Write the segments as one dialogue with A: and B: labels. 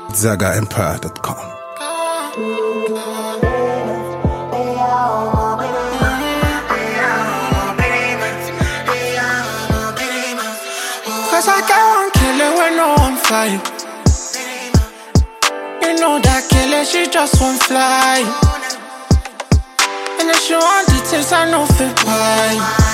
A: ZagaEmpire.com.
B: Cause I got one killer when no one fly. You know that killer, she just won't fly. And if she want the taste, I know fit buy.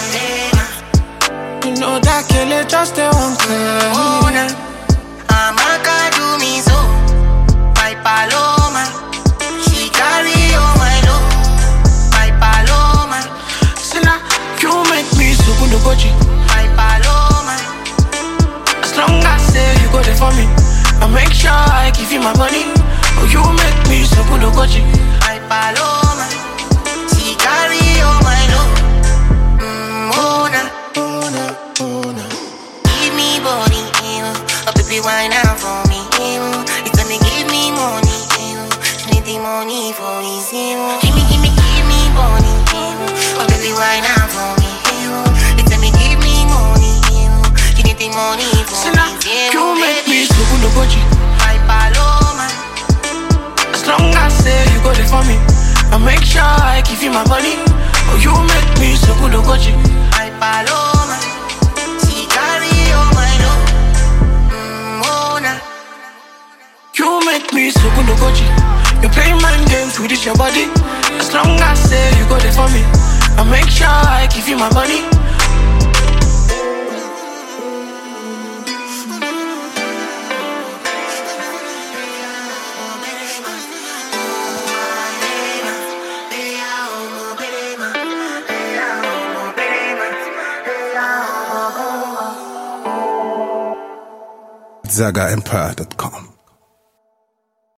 B: You know that killer just they won't cry.
C: Amaka do me so, my paloma. She carry all my load, my paloma,
B: See now, you make me so good to go
C: my paloma,
B: As long as say you go there for me, I make sure I give you my money. Oh, you make me so good to go
C: my paloma. She carry all my load. Mm, oh, na. Give me body, ew. A baby wine out for me, ew. It's gonna give me money, ew. She need the money for his ew. Give me, give me, give me body, ew. A baby wine out for me, ew. It's gonna give me money, ew. She need the money for
B: See now,
C: his ew.
B: you make me so good to go
C: My paloma,
B: As long as say you go there for me, I make sure I give you my money. Oh, you make me so good to go
C: my paloma. She carry all my load. Mm, oh, na.
B: You make me so good to go You play mind games with this your body. As long as say you go there for me, I make sure I give you my money.
A: ZagaEmpire.com.